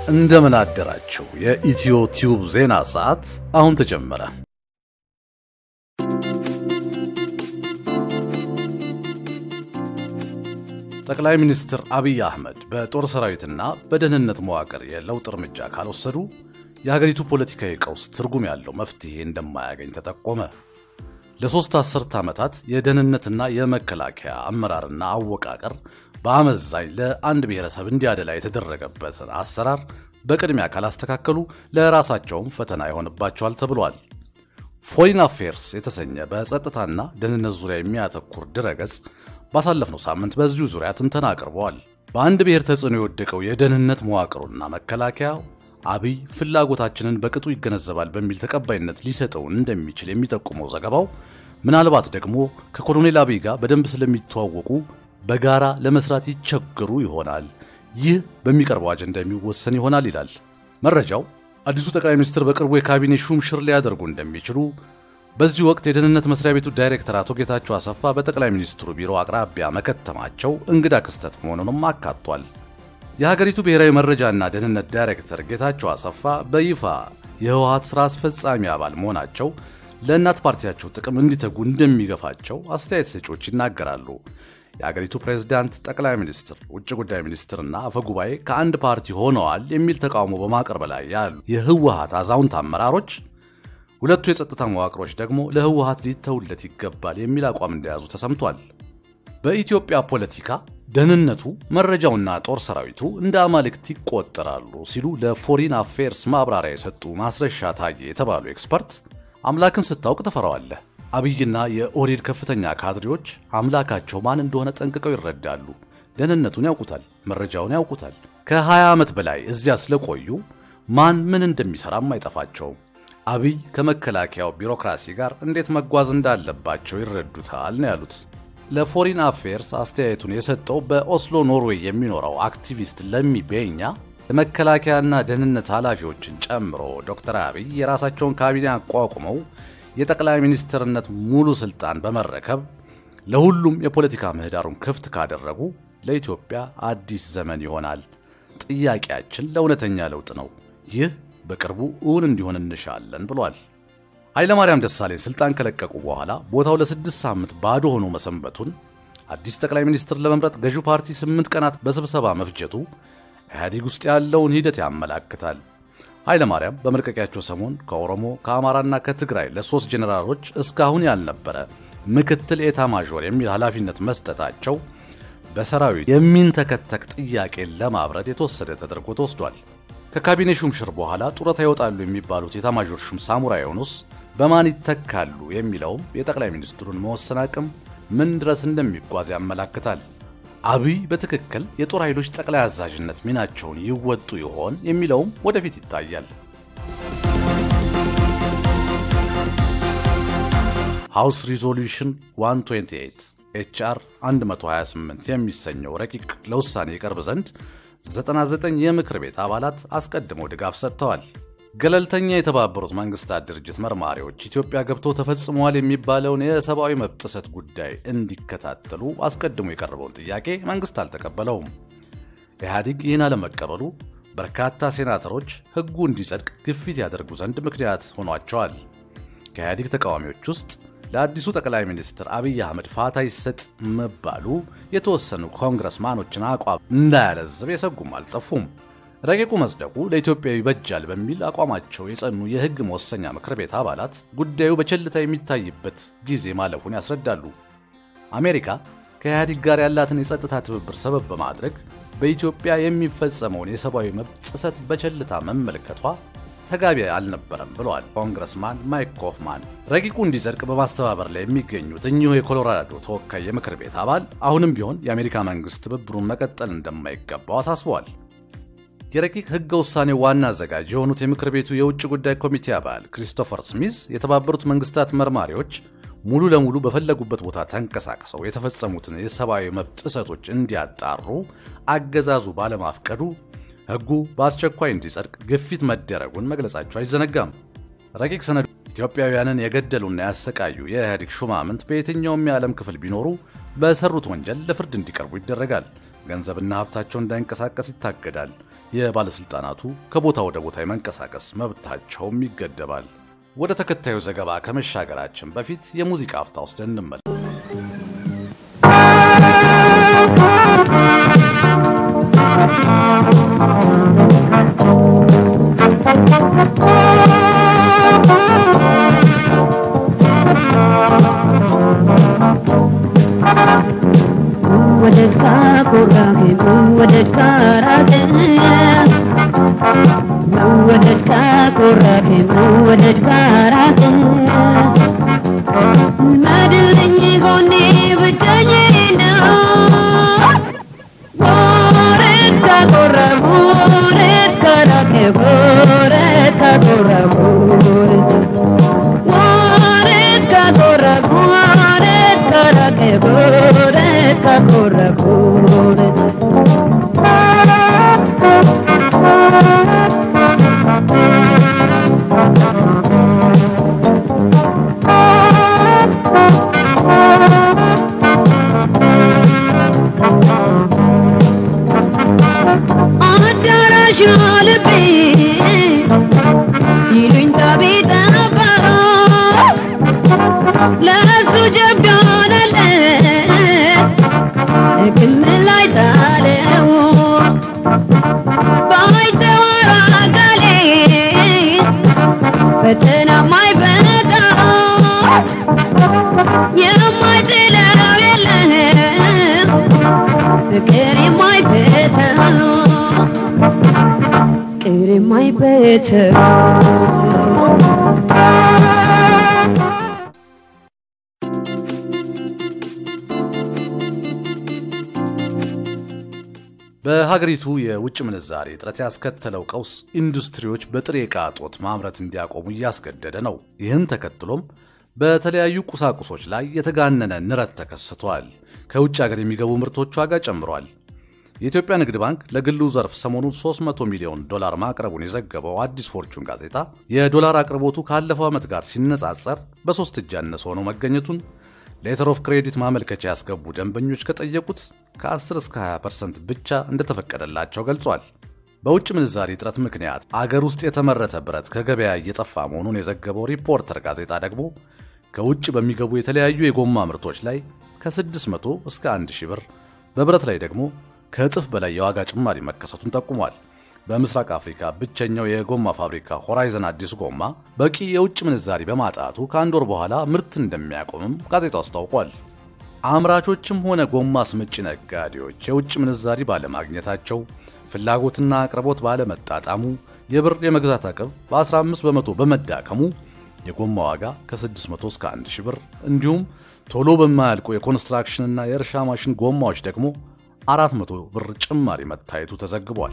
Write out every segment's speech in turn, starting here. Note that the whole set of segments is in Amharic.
እንደምን አደራችሁ። የኢትዮ ቲዩብ ዜና ሰዓት አሁን ተጀመረ። ጠቅላይ ሚኒስትር አብይ አህመድ በጦር ሰራዊትና በደህንነት መዋቅር የለውጥ እርምጃ ካልወሰዱ የሀገሪቱ ፖለቲካዊ ቀውስ ትርጉም ያለው መፍትሄ እንደማያገኝ ተጠቆመ። ለሦስት አስርት ዓመታት የደህንነትና የመከላከያ አመራርና አወቃቀር በአመዛኝ ለአንድ ብሔረሰብ እንዲያደላ የተደረገበትን አሰራር በቅድሚያ ካላስተካከሉ ለራሳቸውም ፈተና ይሆንባቸዋል ተብሏል። ፎሪን አፌርስ የተሰኘ በጸጥታና ደህንነት ዙሪያ የሚያተኩር ድረገጽ ባሳለፍነው ሳምንት በዚሁ ዙሪያ ትንተና አቅርበዋል። በአንድ ብሔር ተጽዕኖ የወደቀው የደህንነት መዋቅሩና መከላከያ አብይ ፍላጎታችንን በቅጡ ይገነዘባል በሚል ተቀባይነት ሊሰጠው እንደሚችል የሚጠቁመው ዘገባው ምናልባት ደግሞ ከኮሎኔል አብይ ጋር በደንብ ስለሚተዋወቁ በጋራ ለመስራት ይቸገሩ ይሆናል። ይህ በሚቀርበው አጀንዳ የሚወሰን ይሆናል ይላል መረጃው። አዲሱ ጠቅላይ ሚኒስትር በቅርቡ የካቢኔ ሹም ሽር ሊያደርጉ እንደሚችሉ በዚህ ወቅት የደህንነት መስሪያ ቤቱ ዳይሬክተር አቶ ጌታቸው አሰፋ በጠቅላይ ሚኒስትሩ ቢሮ አቅራቢያ መከተማቸው እንግዳ ክስተት መሆኑንም አካቷል። የሀገሪቱ ብሔራዊ መረጃና ደህንነት ዳይሬክተር ጌታቸው አሰፋ በይፋ የህወሀት ሥራ አስፈጻሚ አባል መሆናቸው ለእናት ፓርቲያቸው ጥቅም እንዲተጉ እንደሚገፋቸው አስተያየት ሰጪዎች ይናገራሉ። የአገሪቱ ፕሬዝዳንት፣ ጠቅላይ ሚኒስትር፣ ውጭ ጉዳይ ሚኒስትርና አፈጉባኤ ከአንድ ፓርቲ ሆነዋል የሚል ተቃውሞ በማቅረብ ላይ ያሉ የህወሀት አዛውንት አመራሮች ሁለቱ የጸጥታ መዋቅሮች ደግሞ ለህወሀት ሊተውለት ይገባል የሚል አቋም እንደያዙ ተሰምቷል። በኢትዮጵያ ፖለቲካ ደህንነቱ፣ መረጃውና ጦር ሰራዊቱ እንደ አማልክት ይቆጠራሉ ሲሉ ለፎሪን አፌርስ ማብራሪያ የሰጡ ማስረሻ ታዬ የተባሉ ኤክስፐርት አምላክን ስታውቅ ትፈራዋለህ። አብይና የኦህዴድ ከፍተኛ ካድሬዎች አምላካቸው ማን እንደሆነ ጠንቅቀው ይረዳሉ። ደህንነቱን ያውቁታል፣ መረጃውን ያውቁታል። ከ20 ዓመት በላይ እዚያ ስለቆዩ ማን ምን እንደሚሰራም አይጠፋቸውም። አብይ ከመከላከያው ቢሮክራሲ ጋር እንዴት መጓዝ እንዳለባቸው ይረዱታል ነው ያሉት። ለፎሪን አፌርስ አስተያየቱን የሰጠው በኦስሎ ኖርዌይ የሚኖረው አክቲቪስት ለሚ ቤኛ የመከላከያና ደህንነት ኃላፊዎችን ጨምሮ ዶክተር አብይ የራሳቸውን ካቢኔ አቋቁመው የጠቅላይ ሚኒስትርነት ሙሉ ስልጣን በመረከብ ለሁሉም የፖለቲካ ምህዳሩን ክፍት ካደረጉ ለኢትዮጵያ አዲስ ዘመን ይሆናል። ጥያቄያችን ለእውነተኛ ለውጥ ነው። ይህ በቅርቡ እውን እንዲሆን እንሻለን ብሏል። ኃይለማርያም ደሳለኝ ስልጣን ከለቀቁ በኋላ ቦታው ለስድስት ሳምንት ባዶ ሆኖ መሰንበቱን፣ አዲስ ጠቅላይ ሚኒስትር ለመምረጥ ገዢው ፓርቲ ስምንት ቀናት በስብሰባ መፍጀቱ ኢህአዴግ ውስጥ ያለውን ሂደት ያመላክታል። ኃይለማርያም በመልቀቂያቸው ሰሞን ከኦሮሞ ከአማራና ከትግራይ ለሶስት ጄኔራሎች እስካሁን ያልነበረ ምክትል ኤታ ማዦር የሚል ኃላፊነት መስጠታቸው በሰራዊት የሚንተከተክ ጥያቄን ለማብረድ የተወሰደ ተደርጎ ተወስዷል። ከካቢኔ ሹምሽር በኋላ ጡረታ ይወጣሉ የሚባሉት ኤታማዦር ሹም ሳሙራ ዮኑስ በማን ይተካሉ የሚለውም የጠቅላይ ሚኒስትሩን መወሰን አቅም ምን ድረስ እንደሚጓዝ ያመላክታል። አብይ በትክክል የጦር ኃይሎች ጠቅላይ አዛዥነት ሚናቸውን ይወጡ ይሆን የሚለውም ወደፊት ይታያል። ሃውስ ሪዞሉሽን 128 ኤችአር 128 የሚሰኘው ረቂቅ ለውሳኔ ይቀርብ ዘንድ 99 የምክር ቤት አባላት አስቀድመው ድጋፍ ሰጥተዋል። ገለልተኛ የተባበሩት መንግስታት ድርጅት መርማሪዎች ኢትዮጵያ ገብተው ተፈጽመዋል የሚባለውን የሰብአዊ መብት ጥሰት ጉዳይ እንዲከታተሉ አስቀድሞ የቀረበውን ጥያቄ መንግስት አልተቀበለውም። ኢህአዲግ ይህን አለመቀበሉ በርካታ ሴናተሮች ሕጉ እንዲጸድቅ ግፊት ያደርጉ ዘንድ ምክንያት ሆኗቸዋል። ከኢህአዲግ ተቃዋሚዎች ውስጥ ለአዲሱ ጠቅላይ ሚኒስትር አብይ አህመድ ፋታ ይሰጥ መባሉ የተወሰኑ ኮንግረስማኖችን አቋም እንዳያለዝብ የሰጉም አልጠፉም። ረቂቁ መጽደቁ ለኢትዮጵያ ይበጃል በሚል አቋማቸው የጸኑ የሕግ መወሰኛ ምክር ቤት አባላት ጉዳዩ በቸልታ የሚታይበት ጊዜ ማለፉን ያስረዳሉ። አሜሪካ ከኢህአዲግ ጋር ያላትን የጸጥታ ትብብር ሰበብ በማድረግ በኢትዮጵያ የሚፈጸመውን የሰብአዊ መብት ጥሰት በቸልታ መመልከቷ ተገቢ አልነበረም ብለዋል ኮንግረስማን ማይክ ኮፍማን። ረቂቁ እንዲጸድቅ በማስተባበር ላይ የሚገኙት እኚሁ የኮሎራዶ ተወካይ የምክር ቤት አባል አሁንም ቢሆን የአሜሪካ መንግስት ትብብሩን መቀጠል እንደማይገባው አሳስበዋል። የረቂቅ ህገ ውሳኔ ዋና አዘጋጅ የሆኑት የምክር ቤቱ የውጭ ጉዳይ ኮሚቴ አባል ክሪስቶፈር ስሚዝ የተባበሩት መንግስታት መርማሪዎች ሙሉ ለሙሉ በፈለጉበት ቦታ ተንቀሳቅሰው የተፈጸሙትን የሰብአዊ መብት ጥሰቶች እንዲያጣሩ አገዛዙ ባለማፍቀዱ ህጉ በአስቸኳይ እንዲጸድቅ ግፊት መደረጉን መግለጻቸው አይዘነጋም። ረቂቅ ሰነዱ ኢትዮጵያውያንን የገደሉና ያሰቃዩ የኢህአዴግ ሹማምንት በየትኛውም የዓለም ክፍል ቢኖሩ በሰሩት ወንጀል ለፍርድ እንዲቀርቡ ይደረጋል። ገንዘብና ሀብታቸው እንዳይንቀሳቀስ ይታገዳል። የባለሥልጣናቱ ከቦታ ወደ ቦታ የመንቀሳቀስ መብታቸውም ይገደባል። ወደ ተከታዩ ዘገባ ከመሻገራችን በፊት የሙዚቃ አፍታ ወስደን እንመለስ። መወደድ ካኮራህ መወደድ ካራቀ መወደድ ካኮራህ መወደድ ካራቀ መድልኝ ጎኔ ብቸኝ ነው ወረት ካኮራህ ወረት ካራቀ ወረት ካኮራህ ወረት ካኮራህ ወረት ካራቀ ወረት ካኮራህ አዳራሽ ልቤ ይሉኝታ ቢጠባ ለእሱ ጀብድ ሆነለት ክምል ላይ ጣለው ባይተዋር አካሌ ፈተና ማይበጣ የማይጥለው የለም ፍቅር የማይፈታው ፍቅር የማይፈታው በሀገሪቱ የውጭ ምንዛሬ እጥረት ያስከተለው ቀውስ ኢንዱስትሪዎች በጥሬ ዕቃ እጦት ማምረት እንዲያቆሙ እያስገደደ ነው። ይህን ተከትሎም በተለያዩ ቁሳቁሶች ላይ የተጋነነ ንረት ተከስቷል። ከውጭ ሀገር የሚገቡ ምርቶች ዋጋ ጨምሯል። የኢትዮጵያ ንግድ ባንክ ለግሉ ዘርፍ ሰሞኑን 300 ሚሊዮን ዶላር ማቅረቡን የዘገበው አዲስ ፎርቹን ጋዜጣ የዶላር አቅርቦቱ ካለፈው ዓመት ጋር ሲነጻጸር በሦስት እጅ ያነሰ ሆኖ መገኘቱን ሌተር ኦፍ ክሬዲት ማመልከቻ ያስገቡ ደንበኞች ከጠየቁት ከ10 እስከ 20 ፐርሰንት ብቻ እንደተፈቀደላቸው ገልጿል። በውጭ ምንዛሪ እጥረት ምክንያት አገር ውስጥ የተመረተ ብረት ከገበያ እየጠፋ መሆኑን የዘገበው ሪፖርተር ጋዜጣ ደግሞ ከውጭ በሚገቡ የተለያዩ የጎማ ምርቶች ላይ ከ600 እስከ 1000 ብር፣ በብረት ላይ ደግሞ ከእጥፍ በላይ የዋጋ ጭማሪ መከሰቱን ጠቁሟል። በምስራቅ አፍሪካ ብቸኛው የጎማ ፋብሪካ ሆራይዘን አዲስ ጎማ በቂ የውጭ ምንዛሪ በማጣቱ ከአንድ ወር በኋላ ምርት እንደሚያቆምም ጋዜጣው አስታውቋል። አምራቾችም ሆነ ጎማ አስመጪ ነጋዴዎች የውጭ ምንዛሪ ባለማግኘታቸው፣ ፍላጎትና አቅርቦት ባለመጣጣሙ፣ የብር የመግዛት አቅም በ15 በመቶ በመዳከሙ የጎማ ዋጋ ከ600 እስከ 1000 ብር እንዲሁም ቶሎ በማያልቁ የኮንስትራክሽንና የእርሻ ማሽን ጎማዎች ደግሞ 400 ብር ጭማሪ መታየቱ ተዘግቧል።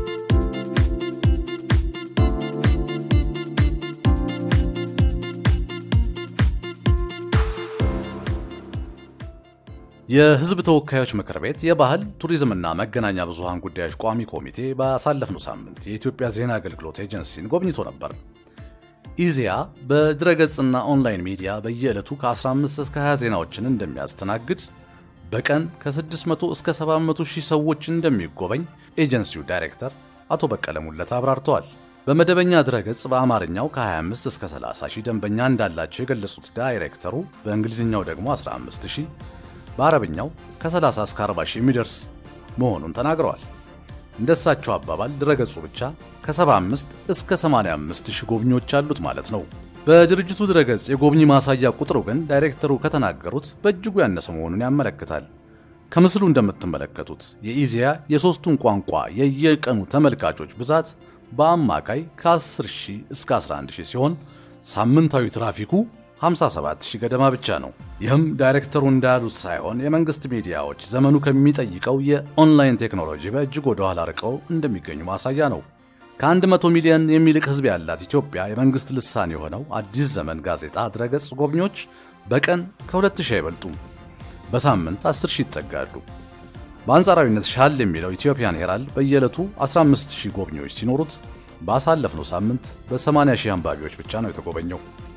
የሕዝብ ተወካዮች ምክር ቤት የባህል ቱሪዝምና መገናኛ ብዙሃን ጉዳዮች ቋሚ ኮሚቴ ባሳለፍነው ሳምንት የኢትዮጵያ ዜና አገልግሎት ኤጀንሲን ጎብኝቶ ነበር። ኢዜአ በድረገጽና ኦንላይን ሚዲያ በየዕለቱ ከ15 እስከ 20 ዜናዎችን እንደሚያስተናግድ በቀን ከ600 እስከ 700 ሺህ ሰዎች እንደሚጎበኝ ኤጀንሲው ዳይሬክተር አቶ በቀለ ሙለታ አብራርተዋል። በመደበኛ ድረገጽ በአማርኛው ከ25 እስከ 30 ሺህ ደንበኛ እንዳላቸው የገለጹት ዳይሬክተሩ በእንግሊዝኛው ደግሞ 15 ሺህ በአረብኛው ከ30 እስከ 40 ሺህ የሚደርስ መሆኑን ተናግረዋል። እንደሳቸው አባባል ድረገጹ ብቻ ከ75 እስከ 85 ሺህ ጎብኚዎች አሉት ማለት ነው። በድርጅቱ ድረገጽ የጎብኚ ማሳያ ቁጥሩ ግን ዳይሬክተሩ ከተናገሩት በእጅጉ ያነሰ መሆኑን ያመለክታል። ከምስሉ እንደምትመለከቱት የኢዜአ የሦስቱን ቋንቋ የየቀኑ ተመልካቾች ብዛት በአማካይ ከ10 ሺህ እስከ 11 ሺህ ሲሆን ሳምንታዊ ትራፊኩ 57 ሺህ ገደማ ብቻ ነው። ይህም ዳይሬክተሩ እንዳሉት ሳይሆን የመንግሥት ሚዲያዎች ዘመኑ ከሚጠይቀው የኦንላይን ቴክኖሎጂ በእጅግ ወደ ኋላ ርቀው እንደሚገኙ ማሳያ ነው። ከ100 ሚሊዮን የሚልቅ ሕዝብ ያላት ኢትዮጵያ የመንግሥት ልሳን የሆነው አዲስ ዘመን ጋዜጣ ድረገጽ ጎብኚዎች በቀን ከ2000 አይበልጡም። በሳምንት 10 ሺህ ይጠጋሉ። በአንጻራዊነት ሻል የሚለው ኢትዮጵያን ሄራልድ በየዕለቱ 15000 ጎብኚዎች ሲኖሩት ባሳለፍነው ሳምንት በ80 ሺህ አንባቢዎች ብቻ ነው የተጎበኘው።